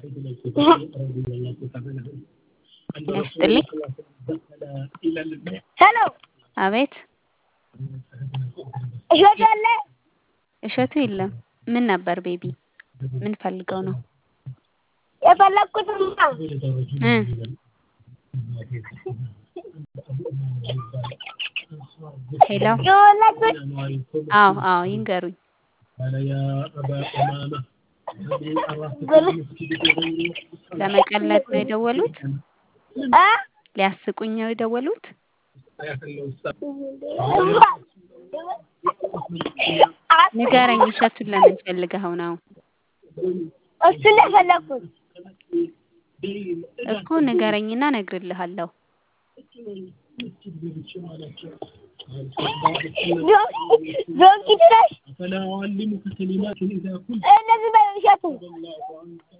ያስጥልኝ። ሄሎ አቤት እሸቱ አለ? እሸቱ የለም። ምን ነበር ቤቢ? ምን ፈልገው ነው? የፈለግኩትማ እ ሄሎ የወለድኩት አዎ አዎ ይንገሩኝ። ብር ለመቀለድ ነው የደወሉት? እ ሊያስቁኝ ነው የደወሉት? ንገረኝ እሸቱን ለምን ፈልገኸው ነው? እሱን ነው የፈለግኩት። እኮ ንገረኝና እነግርልሃለሁ። ዶንኪ ድረስ እነዚህ በለው እሸቱ